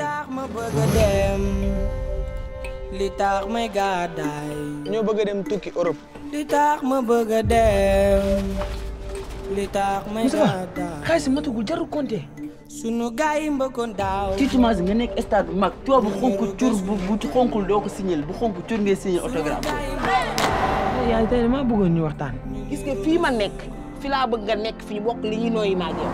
tax ma bëgg a dem li tax may gàddaay ñoo bëgg a dem tukki Europe. li tax ma bëgg a dem li tax may gàddaay xaalis matugul jarul compter. sunu gaay yi mbëkkoon daaw tiitumaas nga nekk stade bu mag tubaab bu xonk cur bu bu xonkul doo ko signal bu xonk cur ngay signal autographe. yaay tey damaa bëggoon ñu waxtaan. gis nga fii ma nekk fi laa bëgg nga nekk fii bokk li ñuy nooyi maa yow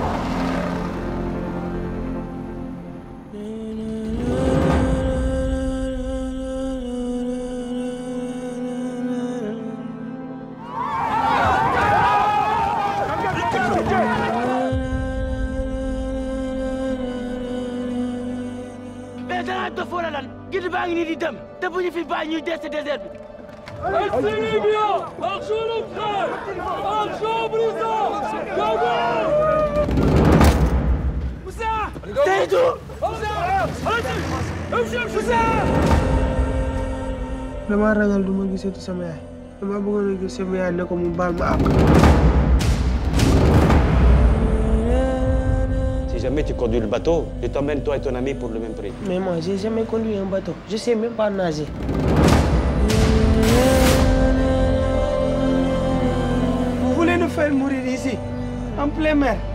mais danaa dof wala lan gidi baa ngi nii di dem te bu ñu fi bàyyi ñuy dee si désert bi. damaa ragal du ma gisati sama yaay dama bëggoon a gis sama yaay ne ko mu baal ma àq. Si jamais tu conduis le bateau, je t'emmène toi et ton ami pour le même prix. mais moi j'ai jamais conduit un bateau je sais même pas nager. Vous voulez nous faire mourir ici en plein mer.